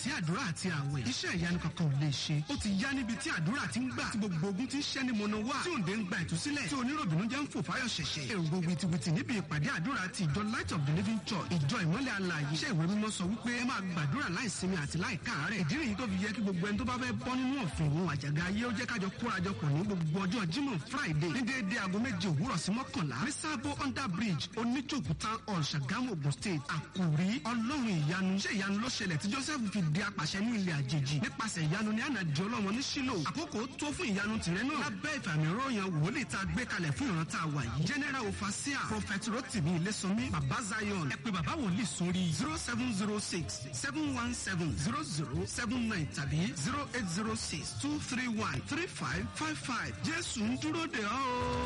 láìsí àdúrà àti àwẹ̀ iṣẹ́ ìyanu kankan ò lè ṣe ó ti yá níbi tí àdúrà ti ń gbà tí gbogbo ogun ti ń ṣẹ́ ní mọ̀nà wá tí òǹdè ń gba ìtúsílẹ̀ tí oníròbìnú jẹ́ ń fò fáyọ̀ ṣẹ̀ṣẹ̀ èrò wìtìwìtì níbi ìpàdé àdúrà ti ìjọ light of the living church ìjọ ìmọ́lẹ̀ alààyè iṣẹ́ ìwé mímọ́ sọ wípé ẹ máa gbàdúrà láìsinmi àti láìkáàárẹ̀ ìdí nìyí tó fi yẹ kí gbogbo ẹni tó bá fẹ́ bọ́ nínú ọ̀fìn òun àjàgà ayé ó jẹ́ kájọ kórajọpọ̀ ní gbogbo ọjọ́ jímọ̀ friday ní déédéé aago méje òwúrọ̀ sí mọ́kànlá ní sábò under bridge oníjòkú town hall ṣàgámù ogun state àkùrí ọlọ́run ìyanu ṣé ìyanu ló ṣẹlẹ̀ tí joseph fi di apàṣẹ ní ilẹ̀ àjèjì nípasẹ̀ ìyanu ní ànàdì ọlọ́run ní sílò àkókò tó fún ìyanu tìrẹ náà lábẹ́ ìfàmì ròyìn wòlíì tá a gbé kalẹ̀ fún ìran tá a wà yìí general ofasia prophet rotimi ilésànmí baba zion ẹ pé baba wòlíì sórí zero seven zero six seven one seven zero zero seven nine tàbí zero eight zero six two three one three five five five jésù ń dúró de ọ́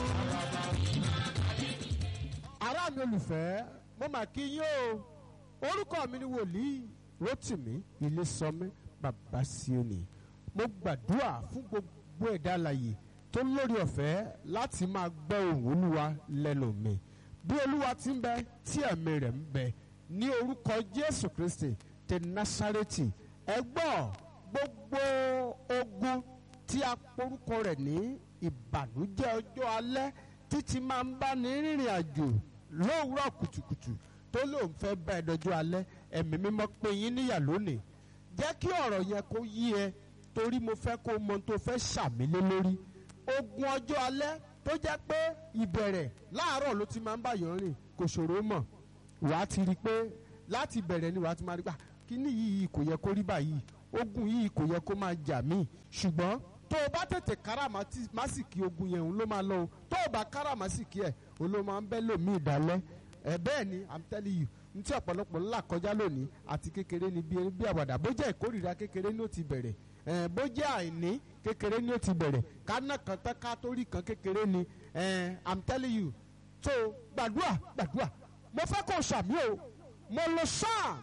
ará mi olùfẹ́ mo mà kí yín o orúkọ mi ni wòlíì rotimi ilésọmí bàbá síónì mo gbàdúrà fún gbogbo ẹ̀dá alàyè tó lórí ọ̀fẹ́ láti máa gbọ́ ohùn olúwa lẹ́nu mi bí olúwa ti ń bẹ tí ẹ̀mí rẹ̀ ń bẹ ní orúkọ jésù kristi ti násárẹ́tì ẹ gbọ́ gbogbo ogun tí a porúkọ rẹ̀ ní ìbànújẹ́ ọjọ́ alẹ́ títí máa ń bá ní rìnrìn àjò lówùúrọ̀ kùtùkùtù tó lóun fẹ́ bá ẹ dọjọ́ alẹ́ ẹ̀mí mímọ́ pé yín níyà lónìí jẹ́ kí ọ̀rọ̀ yẹn kó yí ẹ torí mo fẹ́ kó mọ tó fẹ́ ṣàmílé lórí ogun ọjọ́ alẹ́ tó jẹ́ pé ìbẹ̀rẹ̀ láàárọ̀ ló ti máa ń báyọ̀ rìn kò ṣòro mọ̀ wàá ti rí i pé láti bẹ̀rẹ̀ ni wàá ti máa rí gbà kíní yìí kò yẹ kó rí báyìí ogun yìí kò yẹ kó máa jà mí ṣùgbọ́n tó o bá tètè káràmásìkì ogun yẹn òun ló máa lọ o tó o bá káràmásìkì ẹ̀ òun ló máa ń bẹ́ lòmí ìdálẹ́ ẹ bẹ́ẹ̀ ni i'm telling you n tí ọ̀pọ̀lọpọ̀ ńlá kọjá lónìí àti kékeré ni bí bí àwàdà bó jẹ́ ìkórìíra kékeré ni ó ti bẹ̀rẹ̀ ẹ bó jẹ́ àìní kékeré ni ó ti bẹ̀rẹ̀ kánà kan tán ká tó rí kan kékeré ni ẹ i'm telling you so gbàdúrà gbàdúrà mo fẹ́ kó o ṣàmì o mo lo psalm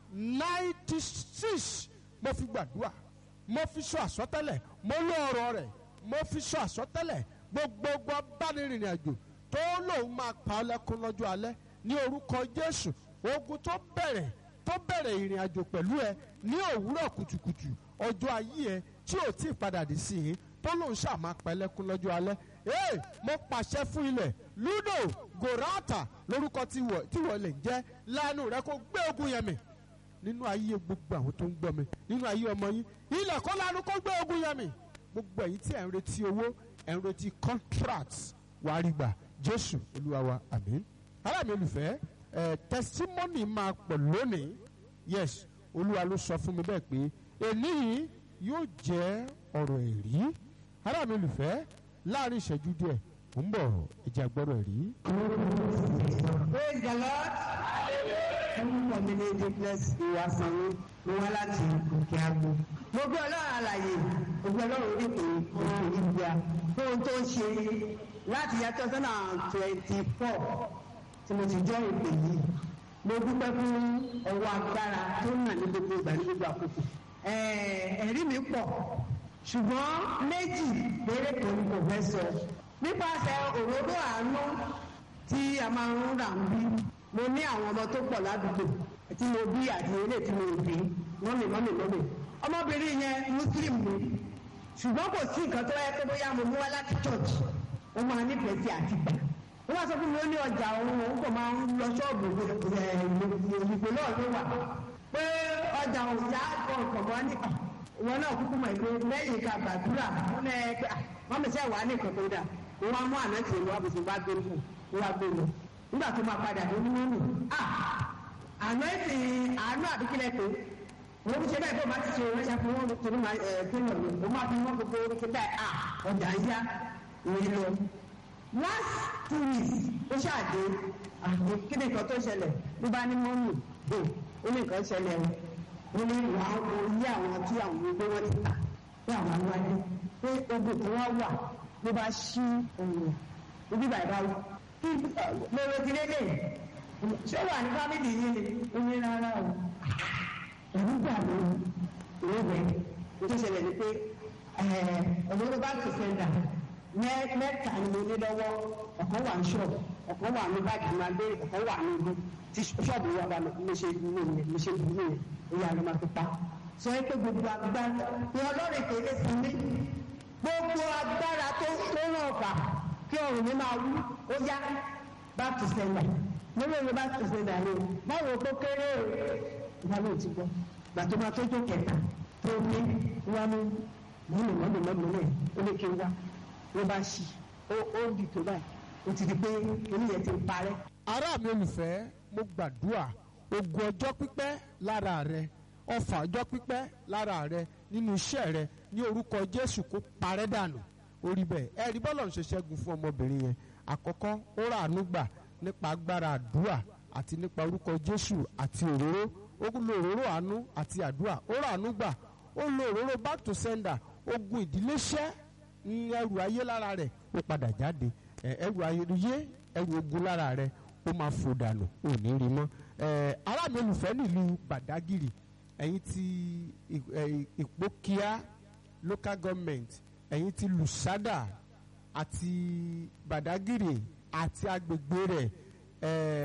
ninety six mo fi gbàdúrà mo fi sọ àsọtẹ́lẹ̀ mo lo ọ̀rọ̀ rẹ̀ mo fi sọ àsọtẹ́lẹ̀ gbogbogbò abánirìnrìn àjò tó lòun máa pa ọ lẹ́kún lọ́jọ́ alẹ́ ní orúkọ jésù ogun tó bẹ̀rẹ̀ tó bẹ̀rẹ̀ ìrìn àjò pẹ̀lú ẹ ní òwúrọ̀ kùtùkùtù ọjọ́ ayé ẹ tí ò tí ì padà dé sí i tó lòun ṣáà máa pa ẹlẹ́kún lọ́jọ́ alẹ́ ee mo pàṣẹ fún ilẹ̀ ludo gorata lórúkọ tí wọ́n lè jẹ́ lánàá rẹ kó gbé ogun yẹn mì nínú ayé gbogbo àwọn tó ń gbọ́ mi nínú ayé ọmọ yín ilẹ̀ kọ́ lánàá kó gbé ogun yẹn mì gbogbo ẹ̀yin tí ẹ̀ ń retí owó ẹ̀ ń retí contract wàá rí gbà jésù olúwa wa àmín aláàmì olùfẹ́ ẹ̀ testimony máa pọ̀ lónìí yes olúwa ló sọ fún mi bẹ́ẹ̀ pé èyí yóò jẹ́ ọ̀rọ̀ ẹ̀rí aláàmì olùfẹ́ láàrin ìṣẹ́jú díẹ̀ ń bọ̀ ẹ̀jẹ̀ àgbọ̀rọ̀ ẹ̀rí. praise the lord orúkọ mi ní duplex ìwà sanwó mo wá láti òkè àgbo mo gbé ọlọ́run àlàyé mo gbé ọlọ́run onípe òkè ìgbà fún ohun tó ń ṣe láti yẹ two thousand and twenty four tí mo ti jọ ìpè yìí mo dúpẹ́ fún ọwọ́ agbára tó ń nà ní gbogbo ìgbà ní gbogbo àkókò ẹ̀rí mi pọ̀ ṣùgbọ́n méjì péré kan ni kò fẹ́ sọ nípasẹ̀ òróró àánú tí a máa ń rà ń bí mo ní àwọn ọmọ tó pọ̀ ládùúgbò tí mo bí àti ilé tí mo bí mọ́mì mọ́mì mọ́mì ọmọbìnrin yẹn muslim ni ṣùgbọ́n kò sí nǹkan tó yẹ pé bóyá mo mú wá láti church ó máa nífẹ̀ẹ́ sí àti gbà ó wá sọ fún mi ó ní ọjà òun òun kò máa ń lọ ṣọ́ọ̀bù ìgbò náà ló wà pé ọjà òun yá kọ̀ọ̀kan mọ́ ní ìwọ náà kúkú mọ̀ pé lẹ́yìn ká gbàdúrà wọn ẹ pé wọ́n mi sẹ́ wàá ní nǹkan tó dà wọ́n wá mú àná tì í lọ́wọ́ bùsùn bá gbé fún un wọ́n wá gbé lọ nígbà tó máa padà ló ní mọ́nù àná èsì àánú àbíkílẹ̀ pé wọ́n fi ṣe bẹ́ẹ̀ bó máa ti ṣe ránṣẹ́ fún wọn torí máa ẹ̀ fẹ́ràn mi ó máa fi wọ́n gbogbo orí ṣe bẹ́ẹ̀ à ọjà ń yá ìrìn lọ. last two weeks ó ṣàdé àmì kí ni nǹkan tó ṣẹlẹ̀ ló bá ní mọ́nù ó ní nǹkan ṣẹlẹ̀ o ó ní wà á orí àwọn tí àwọn gbogbo wọn ti tà pé àwọn aláwọ̀ pé ogun tí wọ́n wà ló bá ṣí òun ibi bàbá lórí ti lédè ṣé wà ní fámìlì yìí ni ó ní rárá o ẹ̀rú gbà ló ìwé tó ṣẹlẹ̀ ni pé ọ̀dọ́ bá tó sẹ́ńdà mẹ́ta ni mo ní lọ́wọ́ ọ̀kan wà ní ṣọ́ọ̀bù ọ̀kan wà ní báàgì máa gbé ọ̀kan wà ní ibi tí ṣọ́ọ̀bù wà bá mo ṣe mo ṣe dùn mí ó yà ló máa fi pa sọ pé gbogbo agbára ní ọlọ́run kéde sí mi gbogbo agbára tó tó ràn ọ̀fà kí ọ̀run mi máa wú ó yá back to sender lórí ẹ̀rọ back to sender ni o báwo kó kéré o ìgbà ló ti gbọ́ gbà tó máa tójú kẹta tó ní wá ní mọ́nà mọ́nà mọ́nà náà ó lè ké wá ló bá ṣì ó ó ń bì tó báyìí ó ti di pé oníyẹn ti parẹ́. ará mi olùfẹ́ mo gbàdúrà ogun ọjọ́ pípẹ́ lára rẹ ọfà ọjọ́ pípẹ́ lára rẹ nínú iṣẹ́ rẹ ní orúkọ jésù kó parẹ́ dànù orí bẹ́ẹ̀ ẹ rí bọ́lọ̀ ń ṣe ṣẹ́gun fún ọmọbìnrin yẹn àkọ́kọ́ ó rà àánú gbà nípa agbára àdúrà àti nípa orúkọ jésù àti òróró ó lo òróró àánú àti àdúrà ó rà àánú gbà ó lo òróró back to sender ogun ìdílé ṣẹ́ ní ẹrù ayé lára rẹ̀ ó padà jáde ẹ, ẹrù ayé ẹrù ogun lára rẹ̀ ó máa fò dànù ò ní rí mọ́ ẹ, ará mi olùfẹ́ nílùú Badagiri ẹ̀yin ti ì- ẹ̀, Ìpókíà local government ẹ̀yin ti Lusada àti Badagiri àti agbègbè rẹ̀ ẹ̀